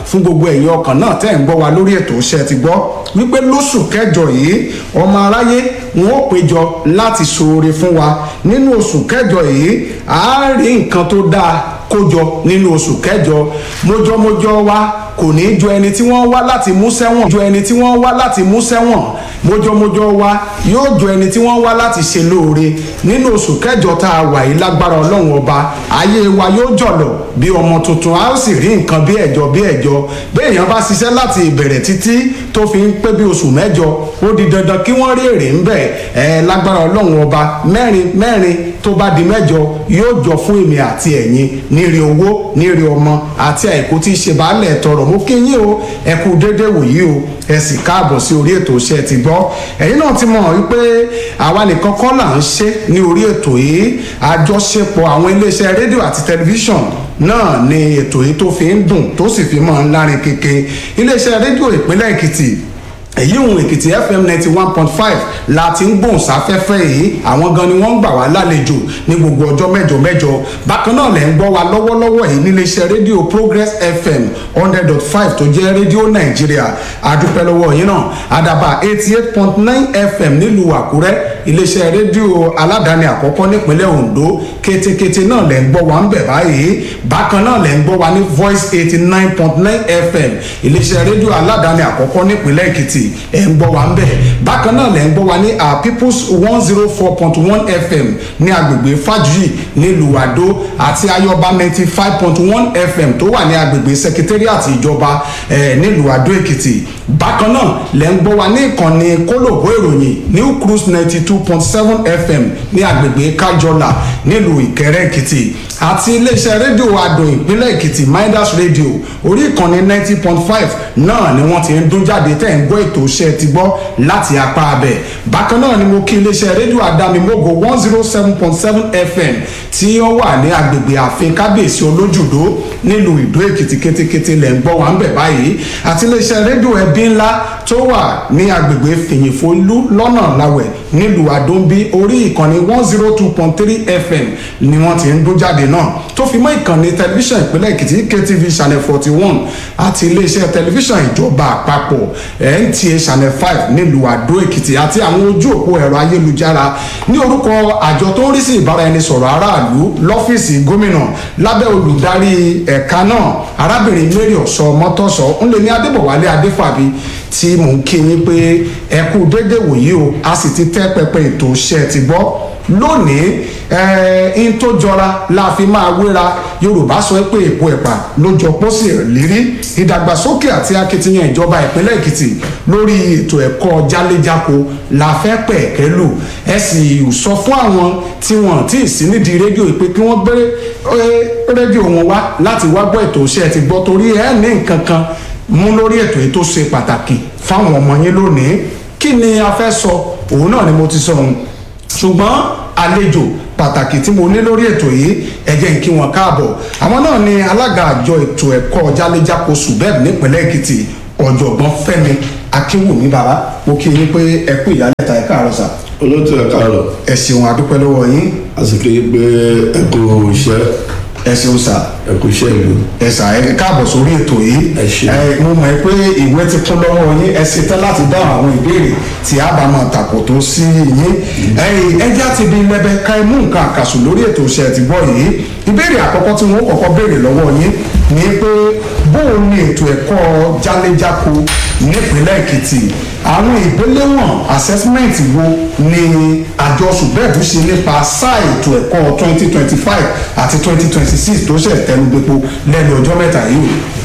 fún gbogbo ẹ̀yin ọkàn náà tẹ́ ń gbọ́ wa lórí ètò iṣẹ́ ti gbọ́ wípé lóṣù kẹjọ yìí ọmọ aráyé wọn ó péjọ láti ṣoore fún wa nínú oṣù kẹjọ yìí a rí nǹkan tó dáa kójọ nínú oṣù kẹjọ mójọmójọ wa kò ní í jọ ẹni tí wọ́n wá láti mú sẹ́wọ̀n jọ ẹni tí wọ́n wá láti mú sẹ́wọ̀n mójọmójọ wa yóò jọ ẹni tí wọ́n wá láti ṣe lóore nínú oṣù kẹjọ tá a wà yìí lágbára ọlọ́run ọba ayé wa yóò jọ̀lọ̀ bí ọmọ tuntun a ó sì rí nǹkan bí ẹ̀jọ bí ẹ̀jọ béèyàn bá ṣiṣẹ́ láti ìbẹ̀rẹ̀ títí tó fi ń pé bí oṣù mẹ́jọ ó di dandan kí wọ́n rí èrè ń bẹ̀ ẹ̀ lágbára ọlọ́run ọba mẹ́rin mẹ́rin tó bá di mẹ́jọ yóò jọ fún èmi àti ẹ̀yin nírí owó nírí ọmọ àti àìkú tí í ṣe baálẹ̀ tọrọ mo kí yín o ẹ kú déédéé wòyí o ẹ sì káàbọ̀ sí orí ètò iṣẹ́ ti gbọ́ ẹ̀yin náà ti mọ̀ wípé àwa nìkan kọ́ là ń ṣe ní orí ètò yìí àjọṣepọ̀ àwọn iléeṣẹ́ rédíò àti tẹlifíṣọ̀n náà ni ètò yìí tó fi ń dùn tó sì fi mọ́ ń lárin kéke iléeṣẹ́ rédíò ìpínlẹ̀ èkìtì èyí òun èkìtì fm ninety one point five la ti ń gbóhùn sáfẹ́fẹ́ yìí àwọn gan ni wọ́n ń gbà wá lálejò ní gbogbo ọjọ́ mẹ́jọ mẹ́jọ bákan náà lẹ́ ń gbọ́ wa lọ́wọ́lọ́wọ́ yìí níléeṣẹ́ rédíò progress fm hundred dot five tó jẹ́ rédíò nàìjíríà àdúpẹ́ lọ́wọ́ yìí náà àdàbà eighty eight point nine fm nílùú àkúrẹ́ iléeṣẹ́ rédíò aládàáni àkọ́kọ́ nípínlẹ̀ ondo kétékété náà lẹ́ ń gbọ́ wa ń bẹ̀ báyìí bákan náà lẹ́ ń gbọ́ wa ní voice eighty nine point nine fm iléeṣẹ́ rédíò aládàáni àkọ́kọ́ nípínlẹ̀ èkìtì ẹ̀ ń gbọ́ wa ń bẹ̀ bákan náà lẹ́ ń gbọ́ wa ní our people's one zero four point one fm ní agbègbè fàjùyì nílùú àdó àti ayọba ninety five point one fm tó wà ní agbègbè secretariat ìjọba ẹ̀ nílùú àdó èkìtì bákan náà lẹ́ ń gbọ́ wa ní ìkànnì kólòbó ìròyìn new cruise ninety two point seven fm ní agbègbè kájọlà nílùú ìkẹrẹ èkìtì àti iléeṣẹ́ rédíò adùn ìpínlẹ̀ èkìtì midas radio orí ìkànnì ninety point five náà ni wọ́n ti ń dún jáde tẹ̀ ń gbọ́ ètò iṣẹ́ ti gbọ́ láti apá abẹ bákan náà ni mo kí iléeṣẹ́ rédíò adámimógo one zero seven point seven fm tí ó wà ní agbègbè ààfin kábíyèsí olójúdó nílùú ìdó èkìtì kétékété lẹ̀ ń gbọ́ wà ń bẹ̀ báyìí àti iléeṣẹ́ rédíò ẹbí ńlá tó wà ní agbègbè fìyìnfolú lọ́nà làwẹ̀ nílùú àdóńbí orí ìkànnì one zero two point three fm ni wọ́n ti ń dún jáde náà tó fi mọ́ ìkànnì tẹlifíṣàn ìpínlẹ̀ èkìtì ktv channel forty one àti iléeṣẹ́ tẹlifíṣàn ìjọba àpapọ̀ nta channel five nílùú àdó èkìtì àti àwọn ojú òpó ẹ̀rọ ayélujára ní orúkọ àjọ tó ń rí sí ìbáraẹnisọ̀rọ̀ aráàlú lọ́fíìsì gómìnà lábẹ́ olùdarí ẹ̀ka náà arábìnrin mary ọ̀sọ́ mọ́tọ́sọ́ ńlẹ̀ ní adébọ̀wálé adéfàbí tí mò ń kí yín pé ẹ kú déédéé wòyí o a sì ti tẹ́ pẹpẹ ètò iṣẹ́ ti gbọ́ lónìí ẹ̀ẹ́n tó jọra la fi máa wéra yorùbá sọ pé èpo ẹ̀pà ló jọ pósí lérí ìdàgbàsókè àti akitiyan ìjọba ìpínlẹ̀ èkìtì lórí ètò ẹ̀kọ́ jáléjáko la fẹ́ pẹ̀kẹ́ lù ẹ sì sọ fún àwọn tí wọ́n tí ì sí nídìí rédíò pé kí wọ́n gbé rédíò wọn wá láti wá gbọ́ ètò iṣẹ́ ti gbọ́ torí ẹ ní nǹkan kan mú lórí ètò yìí tó ṣe pàtàkì fáwọn ọmọ yín lónìí kí ni a fẹ́ sọ òun náà ni mo ti sọ ohun ṣùgbọ́n àlejò pàtàkì tí mo ní lórí ètò yìí ẹ jẹ́ n kí wọn káàbọ̀ àwọn náà ni alága àjọ ètò ẹ̀kọ́ jáléjáko subeb nípínlẹ̀ èkìtì ọ̀jọ̀gbọ́n fẹ́mi akínwùmí bàbá mo kí yín pé ẹ kú ìyálẹ̀ta ẹ káàárọ̀ sà. olóòtú ẹ káàárọ̀ ẹ ṣeun àdúpẹ́ lọ́wọ́ yín a sì kéde pé ẹ kú iṣẹ́ ẹ ṣeun sà ẹ kú iṣẹ́ ìlú. ẹ sà ẹ káàbọ̀ sórí ètò yìí Ẹ ṣé. mo mọ̀ pé ìwé ti kún lọ́wọ́ yín ẹ ṣetán láti dáhùn àwọn ìbéèrè tí a bá máa tàkò tó sí yín ẹ̀yin ẹjẹ́ àti ibi lẹ́bẹ̀ ká ẹ mú nǹkan àkàsù lórí ètò iṣẹ́ ti gbọ́ yìí ìbéèrè àkọ́kọ́ tí wọ́n kọ́kọ́ béèrè lọ́wọ́ yín ni pé bóun ni ètò ẹ̀kọ́ jáléjáko nípínlẹ̀ èkìtì àwọn ìgbéléwọ̀n assessment wo ni àjọ subeb ṣe nípa sáà ètò ẹ̀kọ́ twenty twenty five àti twenty twenty six tó ṣẹ̀ tẹnubẹ́po lẹ́nu ọjọ́ mẹ́ta yìí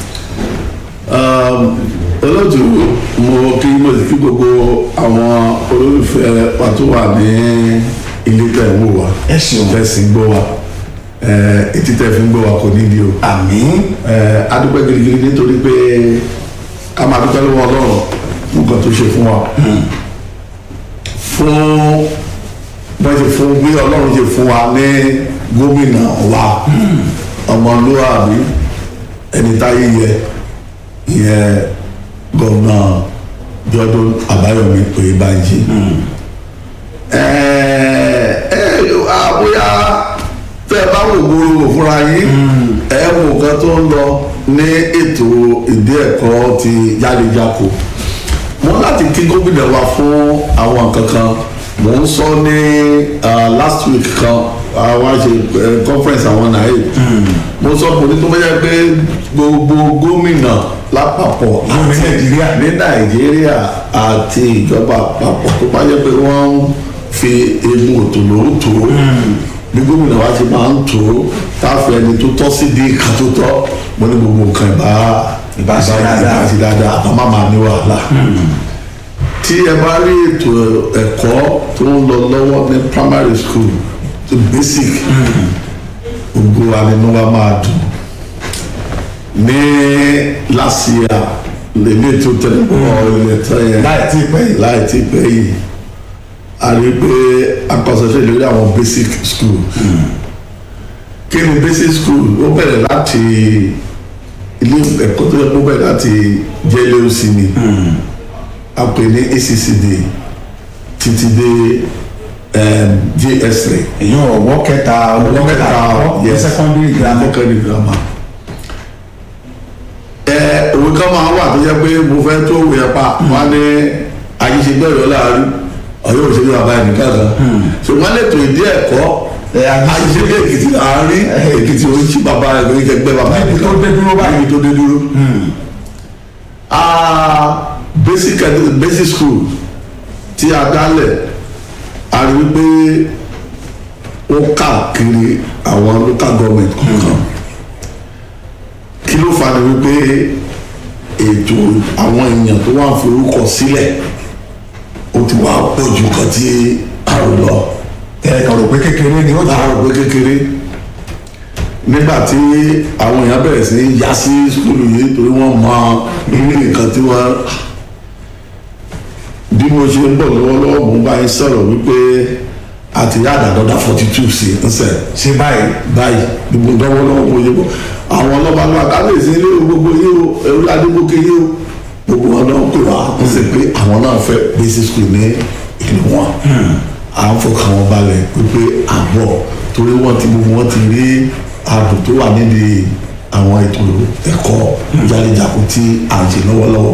olóòtú mo kí mo sì kí gbogbo àwọn olólùfẹ́ wa tó wà ní ilé tẹ̀ ń wò wá Ẹ ṣeun. tẹ̀sí ń gbọ́ wa Eh, etí tẹ̀ fi ń gbọ́ wa kò nídìí o. àmín Eh, a dúpẹ́ gidigidi nítorí pé ká máa dúpẹ́ lọ́wọ́ ọlọ́run fún nǹkan tó ṣe fún wa fún wọ́n ṣe fún bí ọlọ́run ṣe fún wa ní gómìnà wa ọmọlúwàbí ẹni táyé yẹ ìyẹn gómìnà jọdún àbáyọmí oyèbánjí ẹ ẹ àbúyá tẹ ẹ bá wò gbòòrò fúnra yín ẹ wò nǹkan tó ń lọ ní ètò ìdí ẹ̀kọ́ ti jáde-jáko wọ́n láti kí gómìnà wa fún àwọn nǹkan kan mò ń sọ ní ah, last week kan àwọn ṣe eh, conference àwọn náà yìí mo sọ pé ní tó bá yẹ pé gbogbo gómìnà lápapọ̀ Gómìnà àti- Nàìjíríà. ní nàìjíríà àti ìjọba àpapọ̀ tó bá yẹ pé wọ́n ń fi egun òtòló tó bí gómìnà wa ti máa ń tó táfẹ́ ẹni tó tọ́ sí di ìka tó tọ́ mo ní gbogbo nǹkan ìbá Ìbá ṣe dáadáa. ìbá ṣe dáadáa àbá má máa ní wàhálà tí ẹ bá rí ètò ẹ̀kọ́ tó ń lọ lọ́wọ́ ní primary school tó basic gbogbo wa nínú wa máa dùn ní last year lèmi tó tẹ̀lé bọ́ ilẹ̀ tán yẹn láì tí ì pẹ́ yìí. láì tí pẹ́ yìí a rí pé akọ̀sọ̀ṣẹ́ lórí àwọn basic school kí ni basic school ó bẹ̀rẹ̀ láti ilé ẹ̀kọ́ tó yẹ kó bẹ̀rẹ̀ láti jlc ni a pè ní accd títí dé um, js3 èyí ọwọ́ kẹta ọwọ́ kẹta ọwọ́ yes. secondary grammar. secondary grammar ẹ òwe kan máa wà tó yẹ pé mo fẹ́ tó òwe ẹ̀ pa wọn ní àyíṣegbẹ́rẹ́ láàrin ọ̀yọ́ òṣèlú bàbá ẹ̀ nìkan kan ṣùgbọ́n lẹ́tọ̀ ìdí ẹ̀kọ́ ẹ àyíṣegbẹ́ èkìtì láàrin èkìtì oríṣi bàbá ẹ̀ lórí kẹgbẹ́ bàbá ẹ̀ Níbi tó dé dúró báyìí. níbi tó dé dúró. Ah, basic edu- basic school tí a dálẹ̀ a rí wípé ó káàkiri àwọn local government kọ̀ọ̀kan kí ló fà ní wípé ètò àwọn èèyàn tó wà ń forúkọ sílẹ̀ ó ti wà pọ̀ ju nǹkan tí a rò lọ ẹ kàn rò pé kékeré ni ó jẹ́. láàárọ̀ pé kékeré nígbà tí àwọn èèyàn bẹ̀rẹ̀ sí í yá sí skulu yìí torí wọ́n mọ irú nǹkan tí wọ́n bí mo ṣe ń bọ̀ lọ́wọ́lọ́wọ́ mo bá yín sọ̀rọ̀ wípé a ti yá àdàdọ́dà forty two sí nsẹ̀ ṣe báyìí. báyìí gbogbo lọ́wọ́lọ́wọ́ mo yẹ bọ̀ àwọn ọlọ́ba lọ́wọ́ kábíyèsí ilé o gbogbo yìí o ẹ̀rú adébókè yìí o gbogbo wọn náà pè wá wọ́n sì pé àwọn náà fẹ́ basic school ní ìlú wọn à ń fọkàn wọn balẹ̀ wípé àbọ̀ torí wọ́n ti gbogbo wọn ti rí ààbò tó wà nídìí àwọn ètò ẹ̀kọ́ jálẹ̀jáko tí à ń ṣe lọ́wọ́lọ́wọ́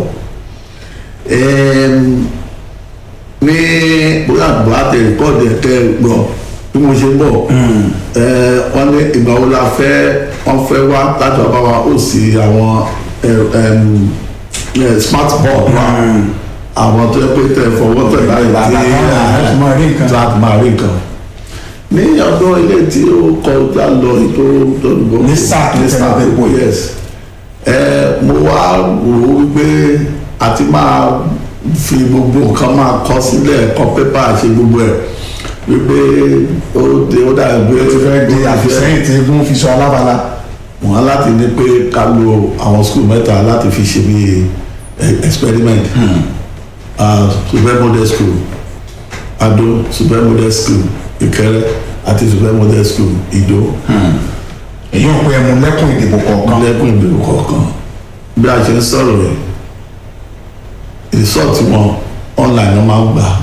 Ẹm, ní bóyá àgbà tẹ rìkọ́ọ̀dù ẹ̀kẹ́ gbọ́ bí mo ṣe ń bọ̀ ẹ, wọ́n ní ìgbà wo la fẹ́ wọ́n fẹ́ wá láti wá bá wa ó sì àwọn ẹ, ẹm, ẹ, smart board wa àwọn tó yẹ pé tẹ fọwọ́ tẹ̀ láyé Bàbá tí kan náà láti máa rí nǹkan. láti máa rí nǹkan ní ọdún ilé tí ó kọjá lọ ètò ìdánwò Ní sáà tó tẹ̀lé ọdún epo yìí. yes ẹ mo wá wò ó wípé àti máa fi gbogbo nǹkan máa kọ sílẹ̀ kọ pépà ṣe gbogbo ẹ̀ wípé ó dé ó dà gbé ó ti fẹ́ di àfisẹ́yìn tí egun fi sọ alábala. wọn láti ní pé ká lo àwọn skul mẹ́ta láti fi ṣe bí eh, experiment uh, super model school ado super model school ìkẹrẹ àti super model school ìdó èyí ò pé ẹmu lẹ́kùn ìdìbò kọ̀ọ̀kan. lẹ́kùn ìbẹ̀rù kọ̀ọ̀kan bí a ṣe ń sọ̀rọ̀ rẹ̀ result wọn online wọn máa ń gbà